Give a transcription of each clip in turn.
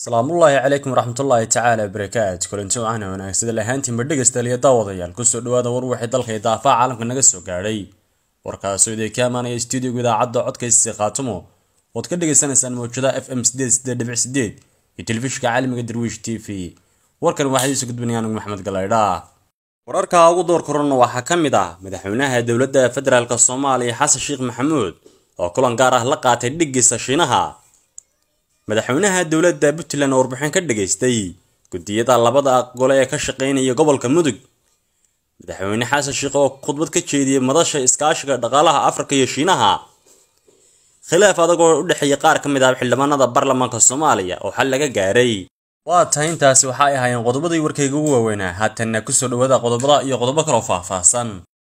salaamullaahi calaykum waraxmatullaahi tacaala barakaatu kulanti wacaana wanaagsan lahaantiinba dhegaystaaliya daawadayaal kusoo dhawaada war wixii dalka iyo daafaha caalamka naga soo gaadhay warkaasoo idin ka amaanaya stuudiyoga idaacadda codkaysi qaatumo ood ka dhagaysanaysaan mawjadaha f m sideed sideed dhibic sideed iyo telefishinka caalamiga darwiish t v warkan waxaa idiisu gudbinaya anigu maxamed galaydha wararka ugu door korona waxaa ka mid ah madaxweynaha dowladda federaalk soomaaliya xasan sheekh maxamuud oo kulan gaar ah la qaatay dhiggiisa shiinaha madaxweynaha dowladda puntland oo warbixin ka dhageystay guddiyada labada gole ee ka shaqeynaya gobolka mudug madaxweyne xasan sheekh oo khudbad ka jeediyey madasha iskaashiga dhaqaalaha afrika iyo shiinaha khilaaf adag oo u dhexeeya qaar ka mid ah xildhibaanada baarlamaanka soomaaliya oo xal laga gaaray waa tahay intaasi waxa ay ahaayeen qodobadii warkayga ugu waaweynaa haatanna kusoo dhawaada qodobada iyo qodobo kaloo faahfaahsan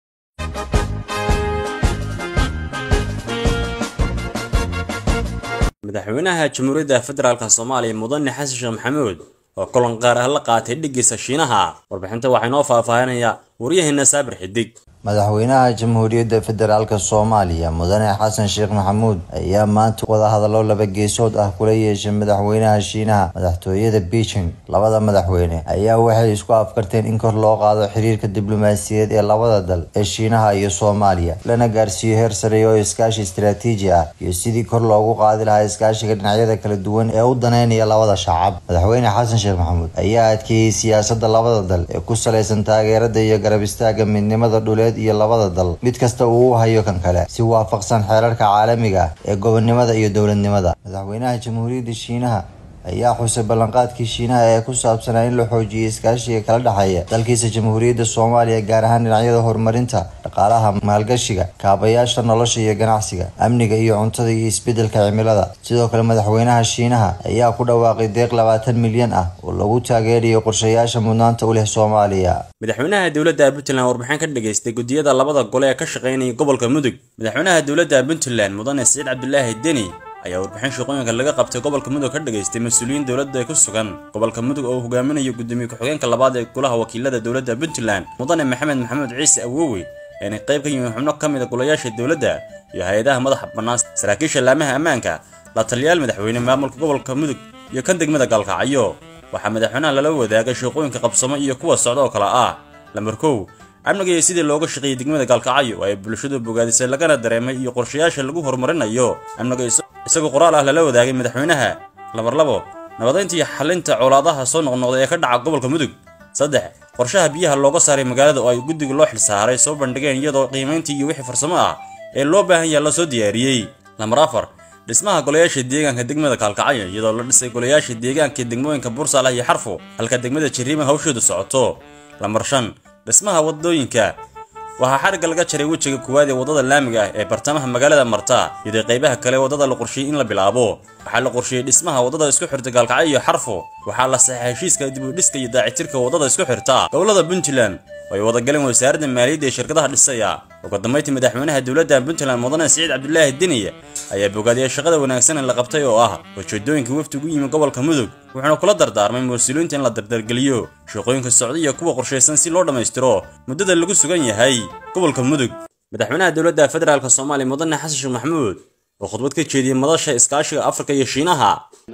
madaxweynaha jamhuuriyadda federaalk soomaaliya mudane xasan sheekh maxamuud oo kulan qaar ah la qaatay dhiggiisa shiinaha warbixinta waxaa inoo faahfaahinaya waryaheena saabir xidig madaxweynaha jamhuuriyadda federaalk soomaaliya mudane xasan sheekh maxamuud ayaa maanta wadahadallo laba geesood ah kula yeeshay madaxweynaha shiinaha madaxtooyada beijing labada madaxweyne ayaa waxay isku afkarteen in kor loo qaado xiriirka diblomaasiyadeed ee labada dal ee shiinaha iyo soomaaliya lana gaarsiiyo heer sare oo iskaashi istaraatiiji ah iyo sidii kor loogu qaadi lahaa iskaashiga dhinacyada kala duwan ee u daneynaya labada shacab madaxweyne xasan sheekh maxamuud ayaa adkeeyey siyaasada labada dal ee ku salaysan taageerada iyo garab istaaga midnimada dhuleed iyo labada dal mid kasta uu u hayo kan kale si waafaqsan xeerarka caalamiga ah ee gobonnimada iyo dowladnimada madaxweynaha jamhuuriyadda shiinaha ayaa xusay ballanqaadkii shiinaha ee ku saabsanaa in la xoojiyo iskaashiga kala dhexeeya dalkiisa jamhuuriyadda soomaaliya gaar ahaan dhinacyada horumarinta dhaqaalaha maalgashiga kaabayaasha nolosha iyo ganacsiga amniga iyo cuntada iyo isbedelka cimilada sidoo kale madaxweynaha shiinaha ayaa ku dhawaaqay deeq labaatan milyan ah oo lagu taageerayo qorshayaasha mudnaanta u leh soomaaliya madaxweynaha dowladda puntland warbixin ka dhageystay guddiyada labada gole ee ka shaqeynaya gobolka mudug madaxweynaha dowladda puntland mudane siciid cabdulaahi deni ayaa warbixin shaqooyinka laga qabtay gobolka mudug ka dhageystay mas-uuliyiin dowladda ku sugan gobolka mudug oo uu hogaaminayo gudoomiye ku-xigeenka labaad ee golaha wakiilada dowladda puntland mudane maxamed maxamuud ciise awowe eena qayb ka yihiin xubno ka mid a golayaasha dowladda iyo hay-adaha madaxa bannaan saraakiisha laamaha ammaanka la taliyaal madaxweyne maamulka gobolka mudug iyo kan degmada gaalkacyo waxaa madaxweynaha lala wadaagay shaqooyinka qabsamo iyo kuwa socda oo kale ah lambar kow amniga iyo sidii looga shaqeeyey degmada gaalkacyo oo ay bulshadu bogaadisay lagana dareemay iyo qorshayaasha lagu horumarinayo amniga isagoo qoraal ah lala wadaagay madaxweynaha lambar labo nabadaynta iyo xalinta colaadaha soo noqnoqday ee ka dhaca gobolka mudug saddex qorshaha biyaha looga saaray magaalada oo ay guddiga loo xilsaaray soo bandhigeen iyadoo qiimayntii iyo wixii farsamo ah ee loo baahan yaha la soo diyaariyey lambar afar dhismaha golayaasha deegaanka degmada kaalkacyo iyadoo la dhisay golayaasha deegaanka degmooyinka bursaalah iyo xarfo halka degmada jiriima hawshoodu socoto lambar shan dhismaha wadooyinka waxaa xarigga laga jaray wejiga koowaad ee waddada laamiga ah ee bartamaha magaalada marta iyadoo qaybaha kale waddada la qorsheeyey in la bilaabo waxaa la qorsheeyey dhismaha waddada isku xirta gaalkacyo iyo xarfo waxaa la saxay heshiiska dib u dhiska iyo daacitirka waddada isku xirta gobolada puntland oo ay wadagaleen wasaaradda maaliyadda ee shirkadaha dhisaya ugu dambayntii madaxweynaha dowladda puntland mudane siciid cabdulaahi deniye ayaa bogaadiyay shaqada wanaagsan ee la qabtay oo ah ujeedooyinka wafdigu yimi gobolka mudug wuxuuna kula dardaarmay mas-uuliyiinta in la dardargeliyo shaqooyinka socda iyo kuwa qorshaysan si loo dhammaystiro muddada lagu sugan yahay gobolka mudug madaxweynaha dowladda federaalk soomaaliya mudane xasan sheekh maxamuud oo khudbad ka jeediyey madasha iskaashiga afrika iyo shiinaha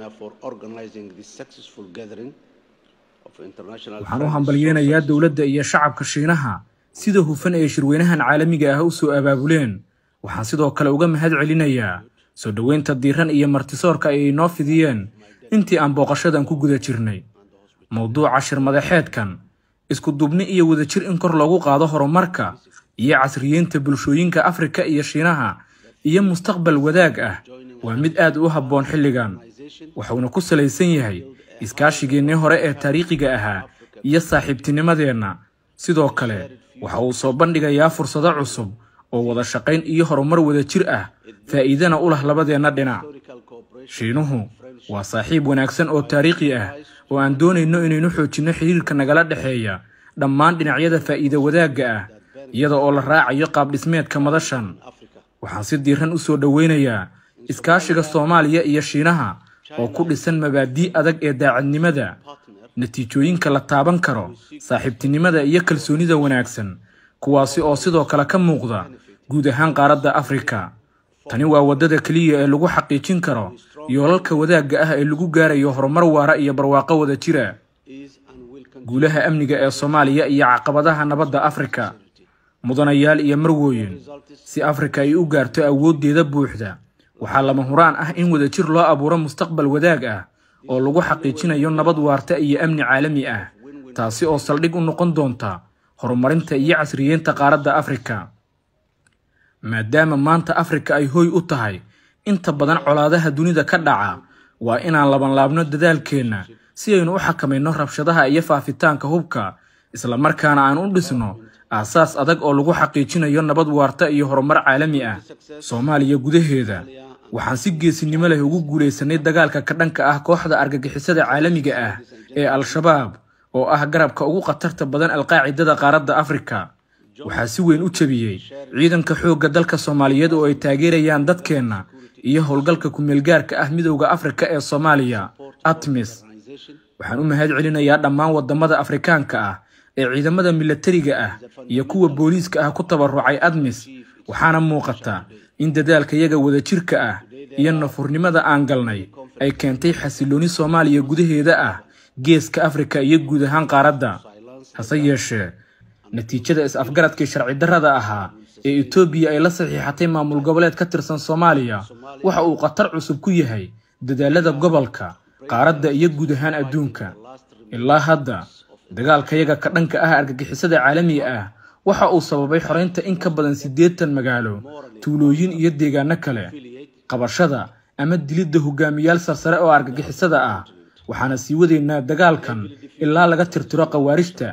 waxaan u hambalyeynayaa dowladda iyo shacabka shiinaha sida hufan ee shirweynahan caalamiga ah u soo abaabuleen waxaan sidoo kale uga mahad celinayaa soo dhoweynta diiran iyo martisoorka ay inoo fidiyeen intii aan booqashadan ku guda jirnay mowduuca shir madaxeedkan isku dubni iyo wadajir in kor loogu qaado horumarka iyo casriyeynta bulshooyinka afrika iyo shiinaha iyo mustaqbal wadaag ah waa mid aad u habboon xilligan wuxuuna ku salaysan yahay iskaashigeennii hore ee taariikhiga ahaa iyo saaxiibtinimadeenna sidoo kale waxa uu soo bandhigayaa fursado cusub oo wada shaqayn iyo horumar wadajir ah faa'iidana u lah labadeenna dhinac shiinuhu waa saaxiib wanaagsan oo taariikhi ah oo aan doonayno inaynu xoojinno xiriirka nagala dhexeeya dhammaan dhinacyada faa'iida wadaagga ah iyada oo la raacayo qaabdhismeedka madashan waxaan si diiran u soo dhoweynayaa iskaashiga soomaaliya iyo shiinaha oo ku dhisan mabaadii adag ee daacadnimada natiijooyinka la taaban karo saaxiibtinimada iyo kalsoonida wanaagsan kuwaasi oo sidoo kale ka muuqda guud ahaan qaaradda afrika tani waa waddada keliya ee lagu xaqiijin karo yoolalka wadaagga ah ee lagu gaarayo horumar waara iyo barwaaqo wada jira guulaha amniga ee soomaaliya iyo caqabadaha nabadda afrika mudanayaal iyo marwooyin si afrika ay u gaarto awooddeeda buuxda waxaa lama huraan ah in wadajir loo abuuro mustaqbal wadaag ah oo lagu xaqiijinayo nabad waarta iyo amni caalami ah taasi oo saldhig u noqon doonta horumarinta iyo casriyeynta qaaradda afrika maadaama maanta afrika ay hooy u tahay inta badan colaadaha dunida ka dhaca waa inaan labanlaabno dadaalkeenna si aynu u xakamayno rabshadaha iyo faafitaanka hubka islamarkaana aan u dhisno aasaas adag oo lagu xaqiijinayo nabad waarta iyo horumar caalami ah soomaaliya gudaheeda waxaan si geesinimo leh ugu guulaysanay dagaalka ka dhanka ah kooxda argagixisada caalamiga ah ee al-shabaab oo ah garabka ugu khatarta badan alqaacidada qaaradda afrika waxaa si weyn u jebiyey ciidanka xoogga dalka soomaaliyeed oo ay taageerayaan dadkeenna iyo howlgalka ku-meelgaarka ah midowda afrika ee soomaaliya atmis waxaan u mahad celinayaa dhammaan wadamada afrikaanka ah ee ciidamada milatariga ah iyo kuwa booliiska ah ku tabarucay admis waxaana muuqata in dadaalkayaga wadajirka ah iyo nafurnimada aan galnay ay keentay xasilooni soomaaliya gudaheeda ah geeska afrika iyo guud ahaan qaaradda hase yeeshee natiijada is-afgaradkii sharci darrada ahaa ee etoobiya ay la saxiixatay maamul goboleed ka tirsan soomaaliya waxa uu khatar cusub ku yahay dadaalada gobolka qaaradda iyo guud ahaan adduunka ilaa hadda dagaalkayaga ka dhanka ah argagixisada caalamiga ah waxa uu sababay xoreynta in ka badan siddeetan magaalo tuulooyin iyo deegaano kale qabashada ama dilidda hogaamiyaal sarsare oo argagixisada ah waxaana sii wadaynaa dagaalkan ilaa laga tirtiro khawaarijta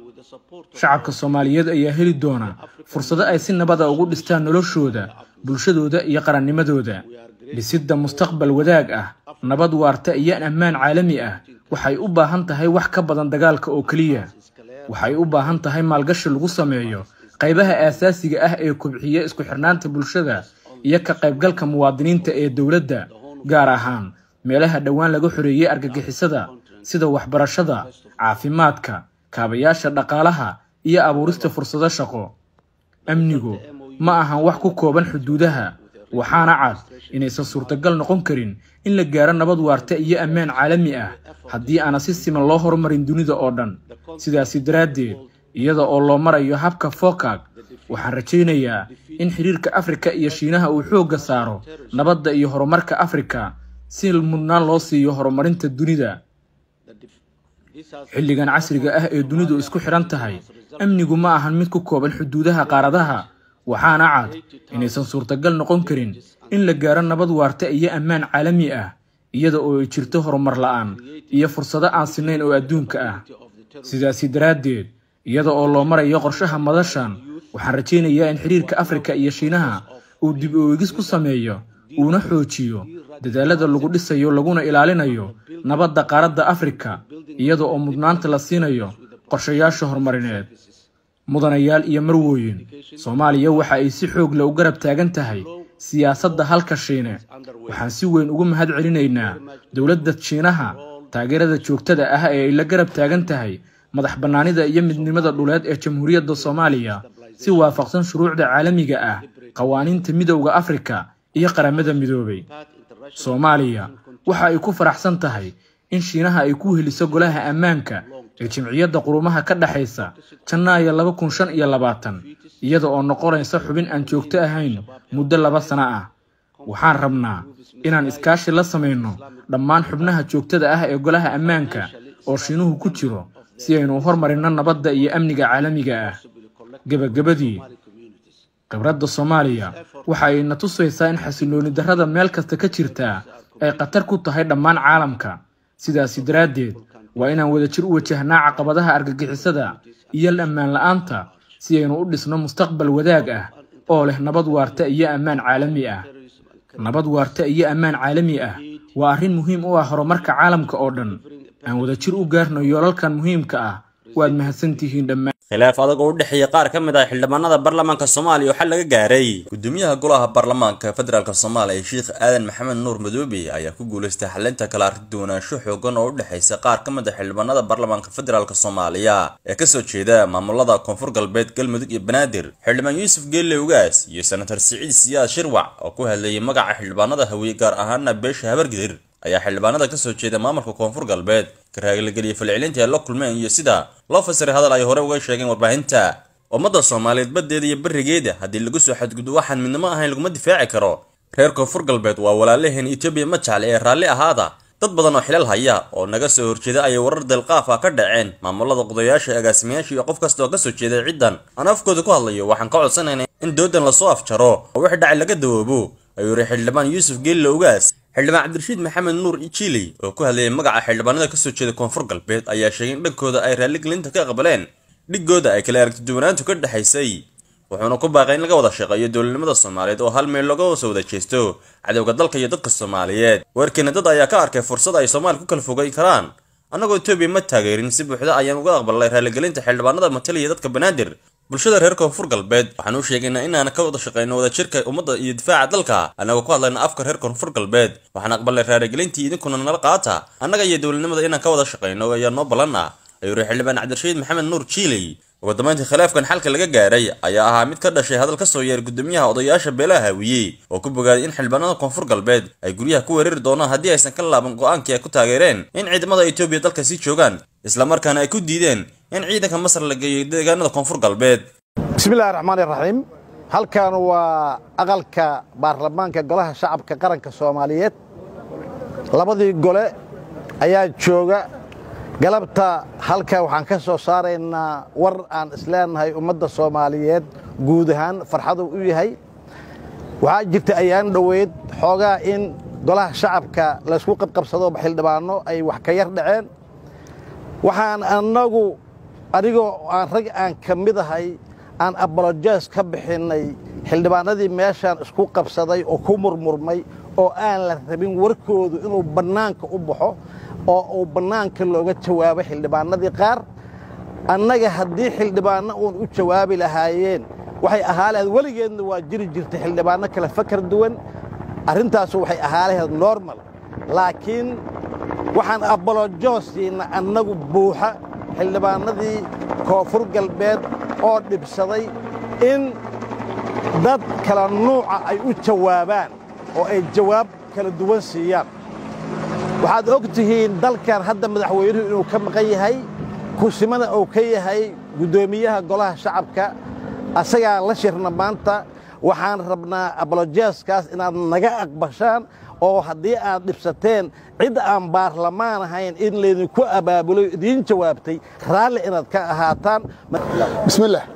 shacabka soomaaliyeed ayaa heli doona fursado ay si nabada ugu dhistaan noloshooda bulshadooda iyo qarannimadooda dhisidda mustaqbal wadaag ah nabad waarta iyo ammaan caalami ah waxay u baahan tahay wax ka badan dagaalka oo keliya waxay u baahan tahay maalgashi lagu sameeyo qaybaha aasaasiga ah ee kobxiya isku xirnaanta bulshada iyo ka qaybgalka muwaadiniinta ee dowladda gaar ahaan meelaha dhowaan laga xoreeyey argagixisada sida waxbarashada caafimaadka kaabayaasha dhaqaalaha iyo abuurista fursado shaqo amnigu ma ahan wax ku kooban xuduudaha waxaana cad inaysan suurtagal noqon karin in la gaaro nabad waarta iyo ammaan caalami ah haddii aana si siman loo horumarin dunida oo dhan sidaasi daraaddeed iyada oo loo marayo habka fokag waxaan rajaynayaa in xiriirka afrika iyo shiinaha uu xoogga saaro nabadda iyo horumarka afrika si mudnaan loo siiyo horumarinta dunida xilligan casriga ah ee dunidu isku xidhan tahay amnigu ma ahan mid ku kooban xuduudaha qaaradaha waxaana cad inaysan suurtagal noqon karin in la gaaro nabad waarta iyo ammaan caalami ah iyada oo ay jirto horumar la-aan iyo fursado aan sinayn oo adduunka ah sidaasi daraaddeed iyada oo loo marayo qorshaha madashan waxaan rajaynayaa in xiriirka afrika iyo shiinaha uu dib u eegis ku sameeyo uuna xoojiyo dadaalada lagu dhisayo laguna ilaalinayo nabadda qaaradda afrika iyada oo mudnaanta la siinayo qorshayaasha horumarineed mudanayaal iyo marwooyin soomaaliya waxa ay si xoog leh u garab taagan tahay siyaasadda halka shiine waxaan si weyn ugu mahad celinaynaa dowladda shiinaha taageerada joogtada ah ee ay la garab taagan tahay madax bannaanida iyo midnimada dhuleed ee jamhuuriyadda soomaaliya si waafaqsan shuruucda caalamiga ah qawaaniinta midowda afrika iyo qaramada midoobay soomaaliya waxa ay ku faraxsan tahay in shiinaha ay ku heliso golaha ammaanka ee jimciyadda qurumaha ka dhexaysa janaayo laba kun shan iyo labaatan iyada oo noqonaysa xubin aan joogto ahayn muddo laba sano ah waxaan rabnaa inaan iskaashi la samayno dhammaan xubnaha joogtada ah ee golaha ammaanka oo shiinuhu ku jiro si aynu hormarinno nabadda iyo amniga caalamiga ah gebagabadii khibradda soomaaliya waxa ay na tusaysaa in xasilooni darrada meel kasta ka jirtaa ay khatar ku tahay dhammaan caalamka sidaasi daraaddeed waa inaan wadajir u wajahnaa caqabadaha argagixisada iyo ammaan la-aanta si aynu u dhisno mustaqbal wadaag ah oo leh nabad waarta iyo ammaan caalami ah nabad waarta iyo ammaan caalami ah waa arrin muhiim u ah horumarka caalamka oo dhan aan wadajir u gaarno yoolalkan muhiimka ah waad mahadsantihiin dhammaan khilaaf adag oo u dhexeeya qaar ka mid ah xildhibaanada baarlamaanka soomaaliya oo xal laga gaaray gudoomiyaha golaha baarlamaanka federaalk soomaaliya sheekh aadan maxamed nuur madoobe ayaa ku guuleystay xalinta kala arrinduwanaansho xoogan oo u dhexaysa qaar ka mid ah xildhibaanada baarlamaanka federaalk soomaaliya ee kasoo jeeda maamulada koonfur galbeed galmudug iyo banaadir xildhibaan yuusuf geelle ugaas iyo senator siciid siyaad shirwac oo ku hadlayay magaca xildhibaanada hawiye gaar ahaana beesha habargidir ayaa xildhibaanada kasoo jeeda maamulka koonfur galbeed karaaglageliyay falcelinta ay la kulmeen iyo sida loo fasiray hadal ay hore uga sheegeen warbaahinta ummadda soomaaliyeed baddeeda iyo berigeeda haddii lagu soo xadgudbo waxaan midnimo ahayn laguma difaaci karo reer koonfur galbeed waa walaalaheen etoobiya ma jecle ee raalli ahaada dad badan oo xilal haya oo naga soo horjeeda ayay warar delqaaf ah ka dhaceen maamulada qodayaasha agaasimayaasha iyo qof kasta oo kasoo jeeda ciddan aan afkooda ku hadlayo waxaan ka codsanaynaa in doodan lasoo afjaro oo wix dhacay laga dawoobo ayuu yidhi xildhibaan yuusuf geelle ugaas xildhibaan cabdirashiid maxamed nuur ijili oo ku hadlayay magaca xildhibaanada kasoo jeeda koonfur galbeed ayaa sheegay in dhankooda ay raalligelinta ka aqbaleen dhigooda ay kala aragtiduwanaantu ka dhexaysay wuxuuna ku baaqay in laga wada shaqeeyo dowladnimada soomaaliyeed oo hal meel looga soo wada jeesto cadowga dalka iyo dadka soomaaliyeed weerkeena dad ayaa ka arkay fursad ay soomaaliya ku kala fogay karaan annagoo etoobiya ma taageerin si buuxda ayaan uga aqbalnay raalligelinta xildhibaanada matalaya dadka banaadir bulshada reer koonfur galbeed waxaan u sheegaynaa inaan ka wada shaqeyno wadajirka ummadda iyo difaaca dalka annagoo ku hadlayna afka reer koonfur galbeed waxaan aqbalnay raaligelintii idinkuna nala qaata annaga iyo dowladnimada inaan ka wada shaqeyno ayaa noo ballan ah ayuu yidhi xildhibaan cabdirashiid maxamed nuur jiiley ugu dambeyntii khilaafkan xalka laga gaaray ayaa ahaa mid ka dhashay hadal ka soo yeer gudoomiyaha odayaasha beelaha hawiye oo ku bogaaday in xildhibaanada koonfur galbeed ay guryaha ku weerari doonaan haddii aysan ka laaban go-aankii ay ku taageereen in ciidamada etoobiya dalka sii joogaan islamarkaana ay ku diideen in ciidanka masar la geeyo deegaanada koonfur galbeed bismillahi raxmaan iraxiim halkan waa aqalka baarlamaanka golaha shacabka qaranka soomaaliyeed labadii gole ayaa jooga galabta halka waxaan ka soo saaraynaa war aan isleenahay ummadda soomaaliyeed guud ahaan farxadu u yahay waxaa jirta ayaan dhoweyd xoogaa in golaha shacabka laysku qabqabsado xildhibaano ay wax ka yar dhaceen waxaan annagu adigoo aan rag aan ka mid ahay aan abolojes ka bixinnay xildhibaanadii meeshaan isku qabsaday oo ku murmurmay oo aan la rabin warkoodu inuu bannaanka u baxo oo uu bannaanka looga jawaabo xildhibaanadii qaar annaga haddii xildhibaanno uun u jawaabi lahaayeen waxay ahaa lahayd weligeedna waa jiri jirtay xildhibaanno kale fakar duwan arrintaasu waxay ahaa lahayd normal laakiin waxaan abolojoosiina annagu buuxa xildhibaanadii koonfur galbeed oo dhibsaday in dad kala nuuca ay u jawaabaan oo ay jawaab kala duwan siiyaan waxaad og tihiin dalkan hadda madaxweynuhu inuu ka maqan yahay kusimana uu ka yahay guddoomiyaha golaha shacabka asagaan la shirna maanta waxaan rabnaa abolojeeskaas inaad naga aqbashaan oo haddii aad dhibsateen cid aan baarlamaan ahayn in laydinku abaabulo idiin jawaabtay raalli inaad ka ahaataan bismillaah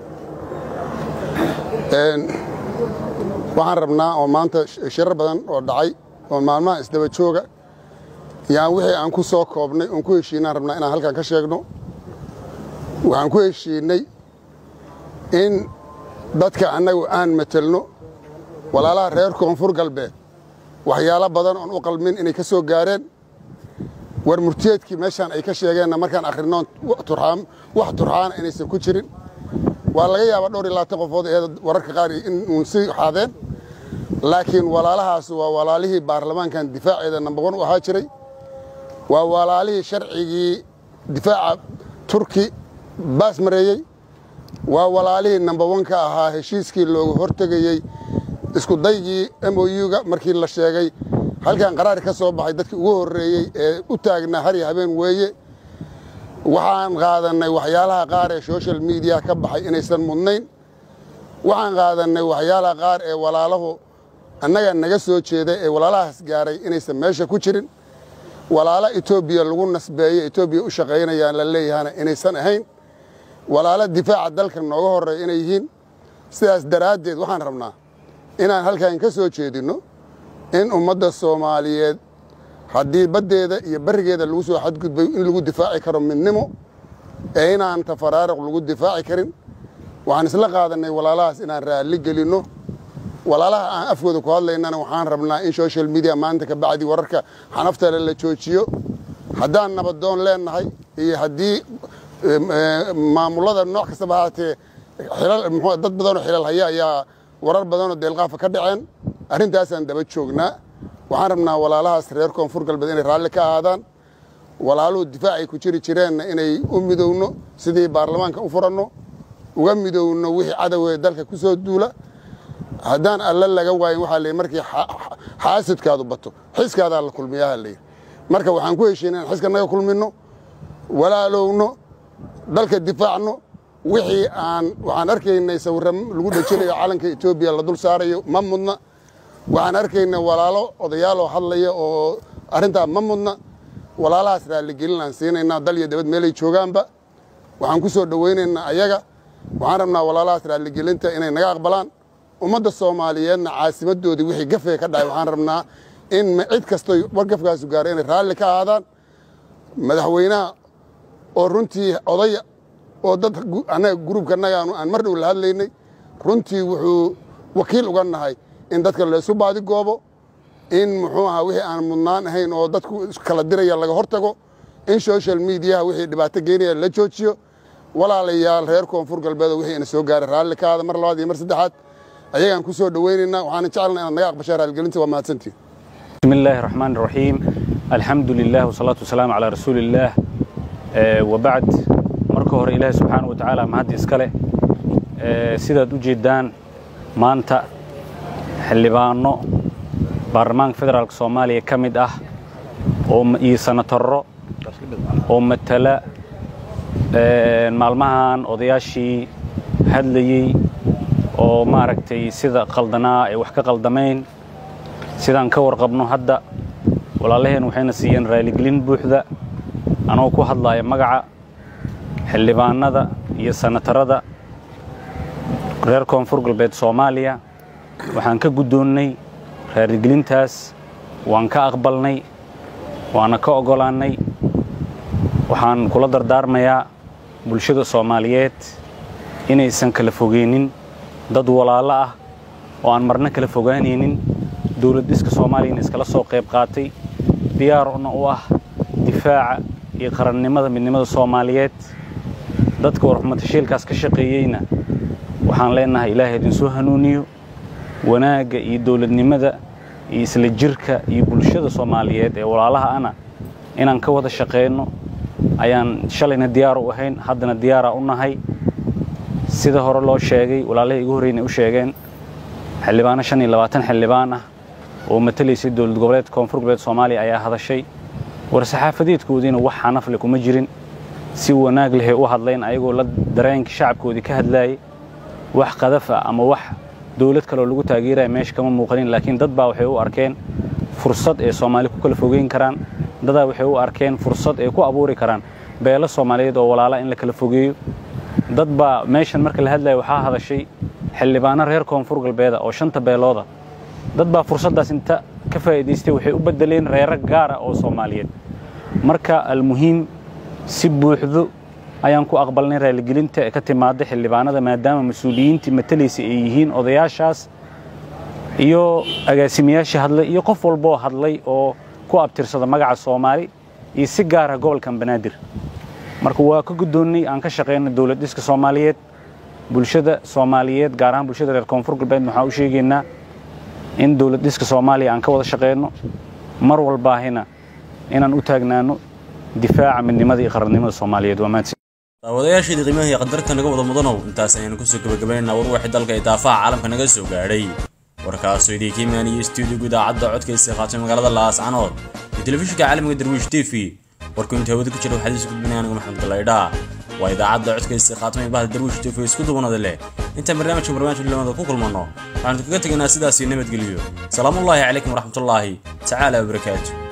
waxaan rabnaa oo maanta shirar badan oo dhacay oo maalmaha isdaba jooga yaan wixii aan ku soo koobnay oon ku heshiinaan rabnaa inaan halkan ka sheegno waxaan ku heshiinnay in dadka annagu aan matelno walaalaha reer koonfur galbeed waxyaalo badan oon u qalmin inay ka soo gaareen war murtiyeedkii meeshaan ay ka sheegeenna markaan akhrinoon wax turxaana inaysan ku jirin waa laga yaabaa dhowr iyo labaatan qofood ee wararka qaar inuun sii xaadeen laakiin walaalahaas waa walaalihii baarlamaankan difaaceeda number one u ahaa jiray waa walaalihii sharcigii difaaca turki baas mareeyey waa walaalihii number one ka ahaa heshiiskii loogu hortegayey isku daygii m o u-ga markii la sheegay halkan qaraar ka soo baxay dadkii ugu horreeyey ee u taagnaa har iyo habeen weeye waxaan qaadannay waxyaalaha qaar ee social mediya ka baxay inaysan mudnayn waxaan qaadannay waxyaalaha qaar ee walaalahu annaga naga soo jeeday ee walaalahaas gaaray inaysan meesha ku jirin walaalo etoobiya lagu nasbeeyo etoobiya u shaqaynayaan la leeyahana inaysan ahayn walaalo difaaca dalka nooga horreeya inay yihiin sidaas daraaddeed waxaan rabnaa inaan halkan ka soo jeedinno in ummadda soomaaliyeed haddii baddeeda iyo barrigeeda lagu soo xadgudbay in lagu difaaci karo midnimo ee inaan tafaraaruq lagu difaaci karin waxaan isla qaadannay walaalahaas inaan raalli gelinno walaalaha aan afkooda ku hadlaynana waxaan rabnaa in social media maanta ka bacdi wararka xanaftale la joojiyo haddaan nabadoon leennahay iyo haddii maamulada nooc kastaba haatee dad badanoo xilal haya ayaa warar badanoo deelqaafa ka dhaceen arrintaasaan daba joognaa waxaan rabnaa walaalahaas reer koonfur galbeed inay raalli ka ahaadaan walaaluhu difaacay ku jiri jireenna inay u midowno sidii baarlamaanka u furanno uga midowno wixii cadowee dalka ku soo duula haddaan alla laga waayin waxaa layidhi markii xaasidkaadu bato xiskaadaa la kulmiyaha layidhi marka waxaan ku heshiina in xiska naga kulminno walaalowno dalka difaacno wixii aan waxaan arkaynay sawirra lagu dhejinayo calanka etoobiya la dul saarayo ma mudna waxaan arkaynay walaalo odayaaloo hadlaya oo arrintaa ma mudna walaalahaas raalligelin aan siinaynaa dal iyo dabad meelay joogaanba waxaan ku soo dhowaynaynaa ayaga waxaan rabnaa walaalahaas raalligelinta inay naga aqbalaan ummadda soomaaliyeedna caasimadoodii wixii gafee ka dhacay waxaan rabnaa in cid kastoy war gafkaasu gaaro inay raalli ka ahaadaan madaxweynaha oo runtii odaya oo dad annaga gruubkanagaanu aan mar dhow la hadlaynay runtii wuxuu wakiil uga nahay in dadka laysu baadi goobo in muxuu ahaa wixii aan mudnaan ahayn oo dadku kala diraya laga hortago in social mediaha wixii dhibaato geynaya la joojiyo walaalayaal reer koonfur galbeed wixii ina soo gaaray raalli ka aada mar labaad iyo mar saddexaad ayagaan ku soo dhowaynaynaa waxaana jecelnaa inaad naga aqbashaa raalgelinta waa mahadsantiin بسم الله الرحمن الرحيم الحمد لله والصلاة والسلام على رسول الله آه وبعد marka hore ilaahay subxaana wa tacaala mahad iskale sidaad u jeeddaan maanta xildhibaano baarlamaanka federaalk soomaaliya ka mid ah oo iyo sanatarro oo matala maalmahan odayaashii hadlayey oo maaragtay sida qaldanaa ay wax ka qaldamayn sidaan ka warqabno hadda walaalaheen waxayna siiyeen raaligelin buuxda anoo ku hadlaaya magaca xildhibaanada iyo sanatarada reer koonfur galbeed soomaaliya waxaan ka guddoonnay raaligelintaas waan ka aqbalnay waana ka oggolaannay waxaan kula dardaarmayaa bulshada soomaaliyeed inaysan kala fogeynin dad walaalo ah oo aan marna kala fogaanaynin dowlad dhiska soomaaliyana iskala soo qayb qaatay diyaarna u ah difaaca iyo qarannimada midnimada soomaaliyeed dadka warxumatashiilkaas ka shaqeeyeyna waxaan leenahay ilaahay idinsoo hanuuniyo wanaagga iyo dowladnimada iyo isla jirka iyo bulshada soomaaliyeed ee walaalaha ana inaan ka wada shaqeyno ayaan shalayna diyaar u ahayn haddana diyaaraa u nahay sida hore loo sheegay walaalahii igu horreynay u sheegeen xildhibaano shan iyo labaatan xildhibaan ah oo matalaysay dowlad goboleedka koonfur goboleed soomaaliya ayaa hadashay war saxaafadeedkoodiina wax xanafle kuma jirin si wanaag lehay u hadlayn ayagoo la dareenkii shacabkoodii ka hadlaayay wax qadaf ah ama wax dowlad kaleoo lagu taageeraya meesha kama muuqanin laakiin dad baa waxay u arkeen fursad ay soomaali ku kala fogeyn karaan dadaa waxay u arkeen fursad ay ku abuuri karaan beelo soomaaliyeed oo walaala in la kala fogeeyo dad baa meeshan marka la hadlaya waxaa hadashay xildhibaano reer koonfur galbeeda oo shanta beelooda dad baa fursaddaas inta ka faa'iidaystay waxay u beddeleen reero gaara oo soomaaliyeed marka almuhiim si buuxdo ayaan ku aqbalnay raaligelinta ee ka timaadda xildhibaanada maadaama mas-uuliyiintii matalaysa ay yihiin odayaashaas iyo agaasimayaashii hadlay iyo qof walboo hadlay oo ku abtirsada magaca soomaali iyo si gaara gobolkan banaadir marka waa ka guddoonnay aan ka shaqayno dowlad dhiska soomaaliyeed bulshada soomaaliyeed gaar ahaan bulshada reer koonfur galbeed waxaan u sheegaynaa in dowlad dhiska soomaaliya aan ka wada shaqayno mar walbaahina inaan u taagnaano difaaca midnimada iyo qarannimada soomaaliyeed waa mahadsan daawadayaasheedii qiimaha iyo qadarta naga wada mudanow intaas ayaynu kusoo gabagabaynaynaa war waxii dalka iyo daafaha caalamka naga soo gaadhay warkaasoo idiinka imaaniyey stuudiyoga idaacadda codkaysa qaatay magaalada laascanood iyo telefishinka caalamiga darwiish t v warku inta hawada ku jira waxaad isu gudbinaya anigu maxamed galaydhaa waa idaacadda codkaysa khaatamay bahda darwiish t v isku dubanada leh intaan barnaamijka barnaamijka lamada ku kulmanno waxaanu kaga tegaynaa sidaas iyo nabadgelyo salaamullaahi calaykum waraxmatullaahi tacaala wabarakaatu